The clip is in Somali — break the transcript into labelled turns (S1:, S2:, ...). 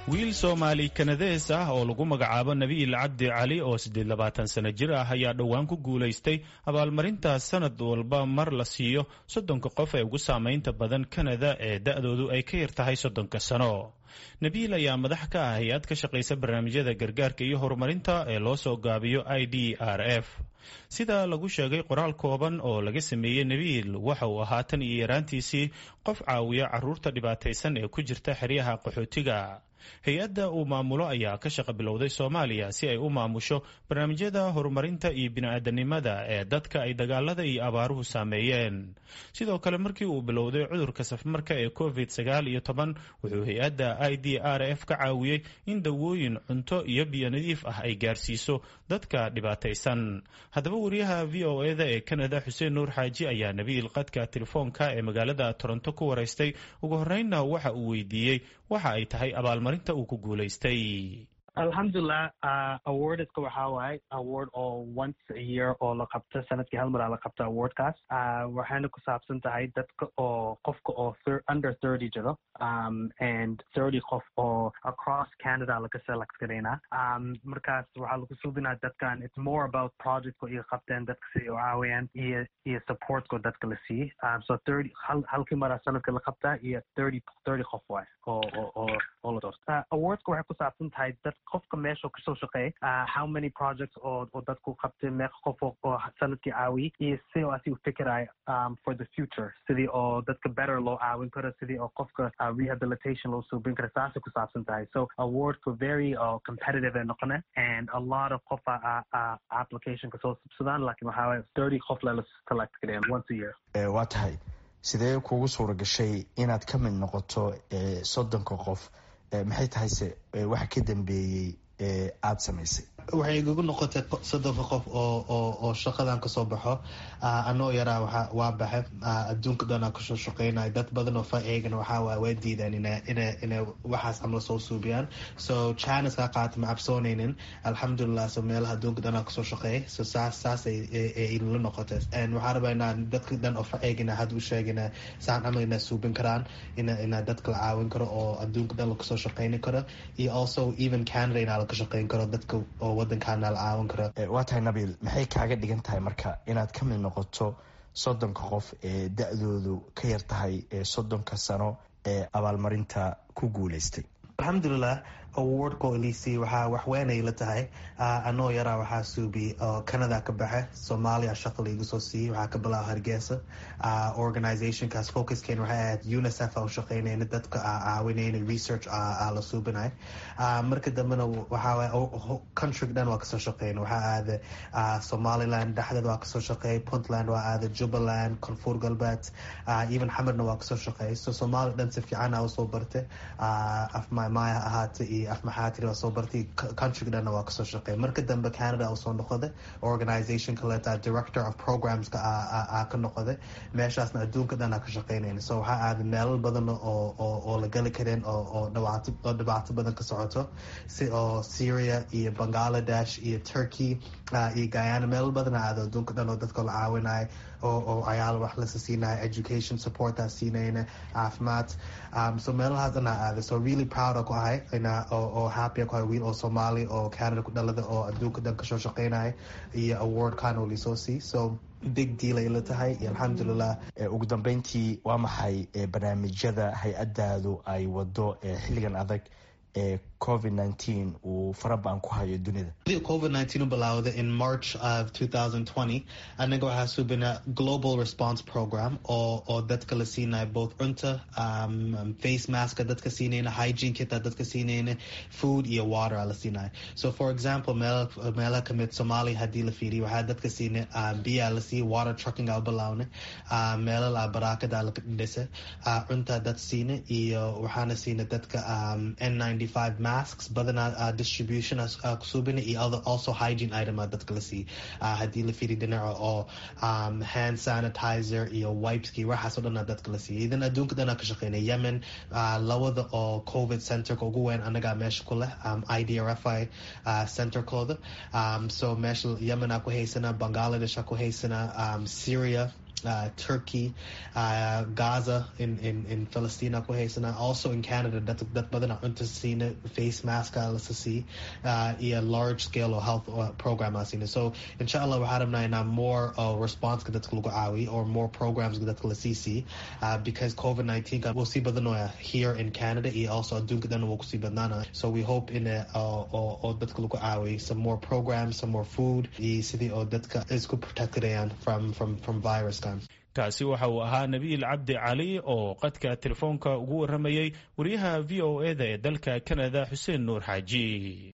S1: wiil soomaali kanadees ah oo lagu magacaabo nabiil cabdi cali oo siddeed labaatan sano jir ah ayaa dhowaan ku guulaystay abaalmarinta sanad walba mar la siiyo soddonka qof ee ugu saamaynta badan kanada ee da-doodu ay ka yar tahay soddonka sano nabiil ayaa madax ka ah hay-ad ka shaqaysa barnaamijyada gargaarka iyo horumarinta ee loo soo gaabiyo i d r f sida lagu sheegay qoraal kooban oo laga sameeyey nabiil waxa uu ahaa tan iyo yaraantiisii qof caawiya caruurta dhibaataysan ee ku jirta xeryaha qaxootiga hay-adda uu maamulo ayaa ka shaqa bilowday soomaaliya si ay u maamusho barnaamijyada horumarinta iyo bini-aadanimada ee dadka ay dagaalada iyo abaaruhu saameeyeen sidoo kale markii uu bilowday cudurka safmarka ee covid sagaal iyo toban wuxuu hay-adda i d r f ka caawiyey in dawooyin cunto iyo biyo nadiif ah ay gaarsiiso dadka dhibaataysan haddaba wariyaha v o eda ee kanada xuseen nuur xaaji ayaa nabiil qadka telefoonka ee magaalada toronto ku waraystay ugu horreynna waxa uu weydiiyey waxa ay tahay abaalmarinta uu ku guulaystay
S2: alxamdulilah awardska waxaa waaye award oo once a year oo la qabto sanadkii hal mar aa la qabto awardkaas waxayna ku saabsan tahay dadka oo qofka oo under thirty jiro and thirty qof oo across canada laga select garaynaa markaas waxaa lagu subinaa dadkan it's more about projectko iyo qabteen dadka si u caawiyaan iyo iyo supportko dadka la siiyey so thirty hal halkii maraa sanadka la qabtaa iyo thirty thirty qof waay oo oo oo oo la doorta awardska waxay ku saabsan tahay dad qofka meesha kasoo shaqeey how many projects oo oo dadku qabtay meeqa qof oo sanadkii caawiyey iyo si oo asi u fikirayo for the future sidii oo dadka better loo caawin karo sidii oo qofka rehabilitation loo suubin karo saasay ku saabsan tahay so awardku very competitive ee noqone and a lot of qof application kasoo subsadaan lakin waxaa waye thirty qof lala select gareyan once a year
S3: waa tahay sidee kugu suura gashay inaad ka mid noqoto soddonka qof maxay tahay se waxa ka dambeeyey aada samaysay
S4: waxay igagu noqotay soddonka qof oo oo oo shaqadan kasoo baxo anoo yaraa waa waa baxe adduunka dhanaa kasoo shaqeynaya dad badan oo fa eegana waxaa waay waa diidaan ina ina inay waxaas amla soo suubiyaan so china kaa qaata ma cabsoonaynin alxamdulilah so meelaha adduunka dhanaa kasoo shaqeeyay so saas saas ay la noqotay waxaa rabaa inaan dadka dhan oo fa eegina hadda u sheegina saan camal inaa suubin karaan ina inaa dadka la caawin karo oo adduunka dhan lakasoo shaqeyni karo iyo also even canada inaa laka shaqeyn karo dadka oo wadankaana la caawin karo
S3: waa tahay nabiil maxay kaaga dhigan tahay marka inaad ka mid noqoto soddonka qof ee da-doodu ka yar tahay soddonka sano ee abaalmarinta ku guulaystay
S4: alxamdulilah awardko elisi waxaa waxweynay la tahay anoo yaraa waxaa suubi oo canada ka baxe soomaaliya shaqa laigu soo siiyey waxaa ka bilaaba hargeysa organizationkaas focuskeen waxay ahayd unicef a u shaqeynayna dadka caawinayna research aa la suubinay marka dambena waxaa countryga dhan waa kasoo shaqeyna waxaa aada somaliland dhexdeed waa kasoo shaqeeyay puntland waa aada jubbaland koonfur galbeed even xamarna waa kasoo shaqeeyay so soomaaliya dhan si fiican aa usoo bartay afmamaya ahaata iyo afmaxaatiri waa soo bartay countryga dhanna waa kasoo shaqeey marka dambe canada usoo noqoday organization kaleeta director of programska aa ka noqoday meeshaasna adduunka dhan aa ka shaqeynayna so waxaa aaday meelal badan oo oo la gali kareen oo dhibaato oo dhibaato badan ka socoto si oo syria iyo bangladesh iyo turkey iyo guyana meelal badan aado adduunka dhan oo dadka la caawinayo oo ayaal wax lasa siinaya education supportaa siinayna caafimaad so meelahaas dhan aa aaday so really proud ku ahay oo happy ku ahay wiil oo soomaali oo canada ku dhalada oo adduunka dhan kasoo shaqeynaya iyo awardkan oo lisoo sii so big deal ay la tahay iyo alxamdulilah
S3: ugu dambeyntii waa maxay barnaamijyada hay-adaadu ay wado xilligan adag ee covid nineteen uu farabaan ku hayo dunida
S4: covid nineteen u bilaawday in march of two thousand twenty anaga waxaa subina global response program oo oo dadka la siinayo both cunta um, face maska dadka siinayna hygiene kita dadka siinayna food iyo water aa la siinayo so for example meel meela kamid somalia haddii la fiiriyo waxaa dadka siinay um, biyaa la siiya water trucking aa u bilaawna uh, meelal aa baraakada la dhisa uh, cunta dad siina iyo waxaana siina dadka um, n ninety five masks badanaa uh, distribution uh, kusubina iyo other also hygiene item uh, dadka la siiya uh, haddii la fiiri dhinaca oo um, hand sanitizer iyo wipeski waxaasoo dhan dadka la siiya idan adduunka dhanaa ka shaqeynaya yemen uh, lawada oo covid centerka ugu weyn anagaa meesha ku leh um, idrfi uh, centerkooda um, so meesha yemen aa ku haysana bangladesh aa ku haysana um, syria uh, turkey uh, gaza in, in, in palestina ku haysanaa also in canada dad, dad badan cunta siina face maska lasa sii uh, iyo large scale oo health program aa siina so insha allah waxaa rabnaa inaa more uh, responseka dadka lagu caawiyo or more programs dadka lasii sii uh, because covid 19 wuu sii badanoya here in canada iyo also adduunka dhan wuu kusii badnaanaya so we hope in oo dadka lagu caawiyo some more programs some more food iyo sidii oo dadka isku protectayaan from from from viruskan
S1: kaasi waxa uu ahaa nabiil cabdi cali oo qadka telefoonka ugu waramayey wariyaha v o e da ee dalka canada xuseen nuur xaaji